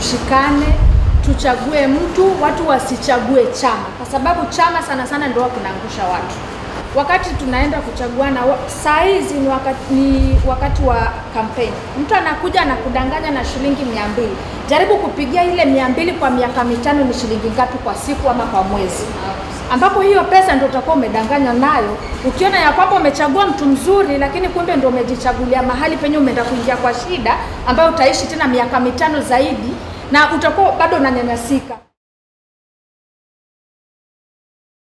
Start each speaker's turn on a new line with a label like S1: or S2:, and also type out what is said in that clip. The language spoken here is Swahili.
S1: tushikane, tuchague mtu, watu wasichague chama, kwa sababu chama sana sana ndio kinaangusha watu. Wakati tunaenda kuchaguana, wa- saa hizi ni wakati, ni wakati wa kampeni. Mtu anakuja anakudanganya na shilingi mia mbili. Jaribu kupigia ile mia mbili kwa miaka mitano, ni shilingi ngapi kwa siku ama kwa mwezi? ambapo hiyo pesa ndio utakuwa umedanganya nayo, ukiona ya kwamba umechagua mtu mzuri, lakini kumbe ndio umejichagulia mahali penye umeenda kuingia kwa shida ambayo utaishi tena miaka mitano zaidi, na utakuwa bado unanyanyasika.